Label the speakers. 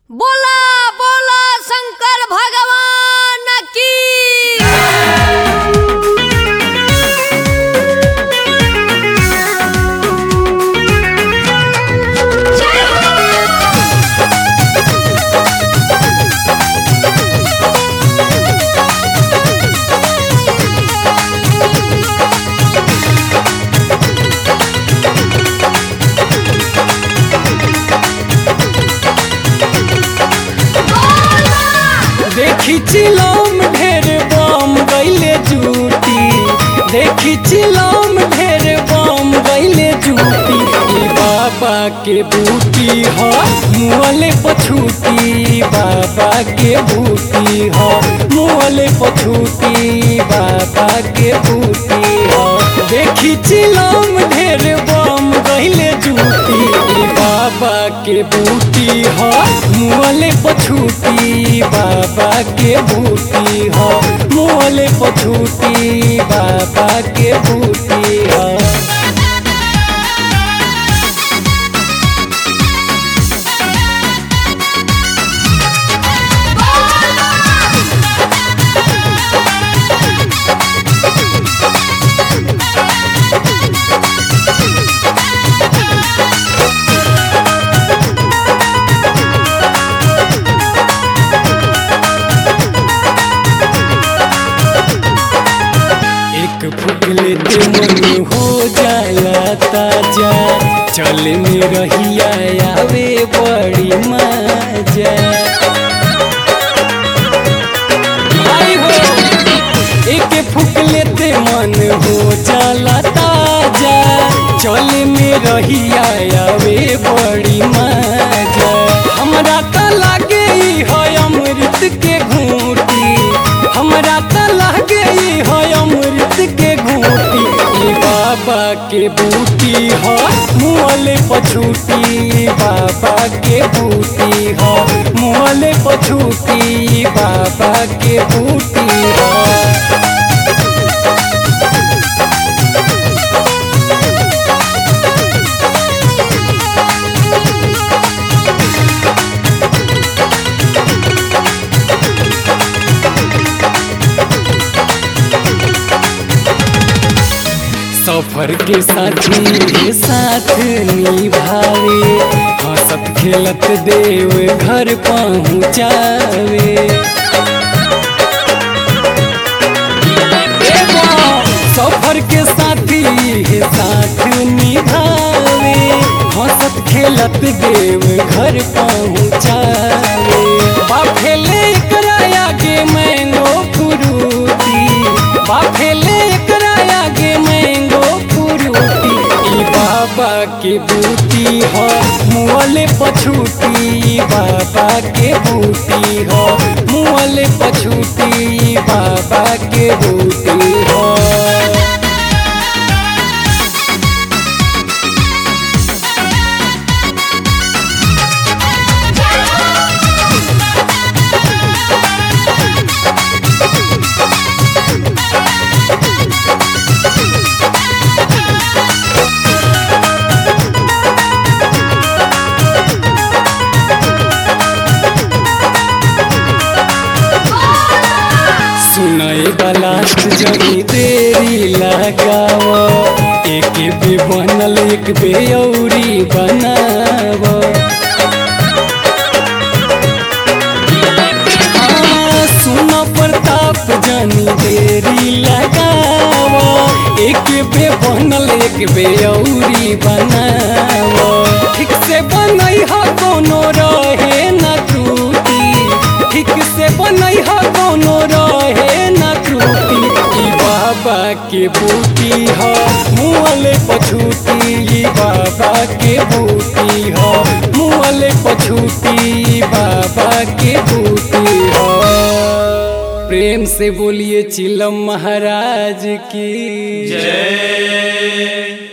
Speaker 1: बोला बोला शंकर भगवान की
Speaker 2: देखी चिलम ढेर बम गईले जूटी देखी चिलम ढेर बम गईले जूटी ई बाबा के बूटी ह मुअले पछूटी बाबा के बूटी ह मुअले पछूटी बाबा के बूटी ह देखी चिलम ढेर बम गईले जूटी ई बाबा के बूटी ह मुअले पछूटी बाबा के बूटी ह मुअले पछूटी बाबा के बूटी ह एक फूक लेते मन हो जाला ताजा चल में रहिया आवे बड़ी मजा आई हो एक फूक लेते मन हो जाला ताजा चल में रहिया आवे बड़ी मजा हमरा त लागे ई है अमृत के घूटी हमरा त लागे ई है अमृत के घूटी ई बाबा के बूटी ह मुअले पछूटी बाबा के बूटी ह मुअले पछूटी बाबा के बूटी ह सफर के साथी के साथ निभावे हंसत खेलत देव घर पहुँचावे एगो सफर के साथी के साथ निभावे हंसत खेलत देव घर पहुँचावे बाफेले एकरा आगे मैंगो फ्रूटी बाफेले एकरा आगे मैंगो फ्रूटी ई बाबा के बूटी ह मुअले पछूटी बाबा के बूटी ह मुअले पछूटी बाबा के बूटी ह सुनय लास्ट जनी देरी लगाव एक बे बनल एक बे औरी बनाव हाँ, सुन प्रताप जनी देरी लगाव एक बे बनल एक बे औरी बनाव ठीक से बनई ह कोनो रहे न त्रुटि ठीक से बनई ह कोनो रहे न त्रुटि ई बाबा के बूटी ह मुअले पछूटी ई बाबा के बूटी ह मुअले पछूटी बाबा के बूटी ह प्रेम से बोलिए चिलम महाराज की
Speaker 3: जय